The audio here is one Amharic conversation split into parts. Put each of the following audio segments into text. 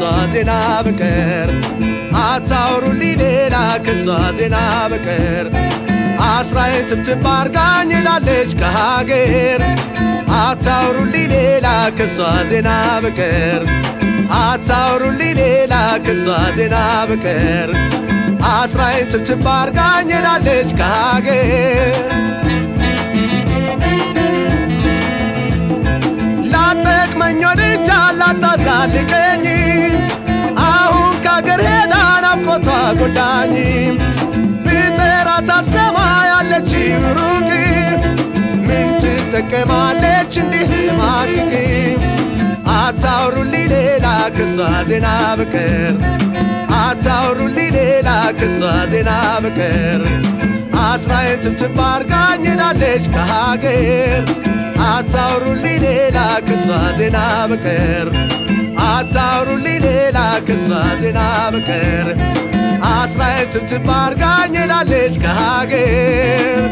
ዜና በቀር አታውሩልኝ ሌላ ከሷ ዜና በቀር አስራዬን ትብትብ አርጋኝ ሄዳለች ከሀገር አታውሩልኝ ሌላ ከሷ ዜና በቀር አታውሩልኝ ሌላ ከሷ ዜና በቀር አስራዬን ትብትብ አርጋኝ ሄዳለች ከሀገር ላጠቅመኝ ወድጃ ላታዛልቀኝ አሁን ከአገር ሄዳ ናፍቆቷ ጎዳኝ ብጠራት አሰማ ያለች ሩቅ ምን ትጠቀማለች እንዲህ ስማቅቅ አታውሩልኝ ሌላ ከሷ ዜና በቀር አታውሩልኝ ሌላ ከሷ ዜና በቀር አስራዬን ትብትብ አርጋኝ ሄዳለች ከሀገር አታውሩልኝ ሌላ ከሷ ዜና በቀር አታውሩልኝ ሌላ ከሷ ዜና በቀር አስራዬን ትብትብ አርጋኝ ሄዳለች ከሀገር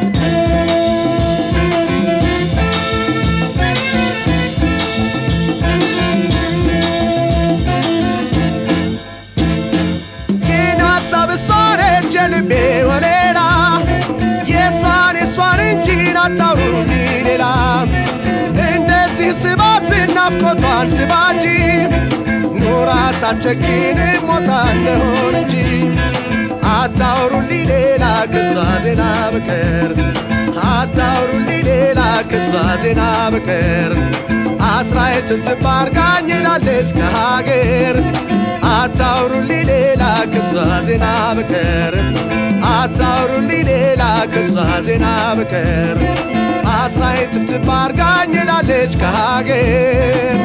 ግን ሀሳብ እሷ ነች የልቤ ወሌላ የእሷን የእሷን እንጂ አታውሩልኝ ሌላ እንደዚህ ስባስን ናፍቆቷን ስባጂ ኑራ ሳትቸኪን ሞታ እንደሆን እንጂ አታውሩልኝ ሌላ ከሷ ዜና በቀር አታውሩልኝ ሌላ ከሷ ዜና በቀር አስራዬን ትብትብ አርጋኝ ሄዳለች ከሀገር አታውሩልኝ ሌላ ከሷ ዜና በቀር አታውሩልኝ ሌላ ከሷ ዜና በቀር አስራዬን ትብትብ አርጋኝ ሄዳለች ከሀገር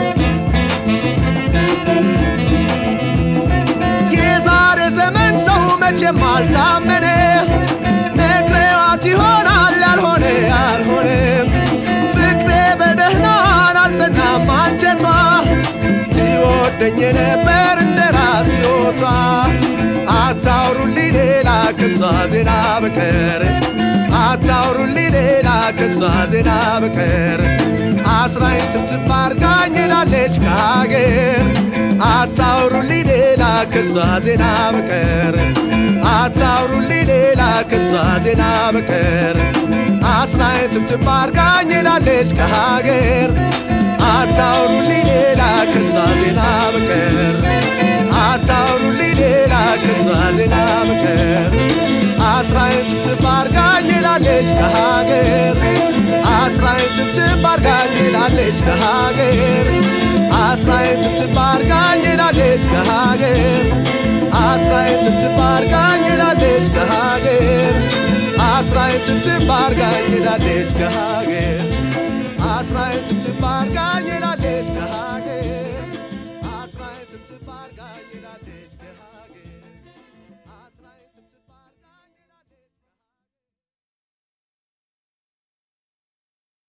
የዛሬ ዘመን ሰው መቼም አልታመነ ነግሬዋት ይሆናል ያልሆነ ያልሆነ ፍቅሬ በደህናን አልጠናም አንጀቷ ትወደኝ ነበር እንደ ራስ ሕይወቷ አታውሩልኝ ሌላ ከሷ ዜና በቀር አታውሩልኝ ሌላ ከሷ ዜና በቀር አስራዬን ትብትብ አርጋኝ ሄዳለች ከሀገር አታውሩልኝ ሌላ ከሷ ዜና በቀር አታውሩልኝ ሌላ ከሷ ዜና በቀር አስራዬን ትብትብ አርጋኝ ሄዳለች ከሀገር አታውሩልኝ ሌላ ከሷ ዜና በቀር አታውሩልኝ ሌላ ከሷ ዜና በቀር አስራዬን ትብትብ አርጋኝ ሄዳለች ከሀገር አስራዬን ትብትብ አርጋኝ ሄዳለች ከሀገር አስራዬን ትብትብ አርጋኝ ሄዳለች ከሀገር አስራዬን ትብትብ አርጋኝ ሄዳለች ከሀገር አስራዬን ትብትብ አርጋኝ ሄዳለች ከሀገር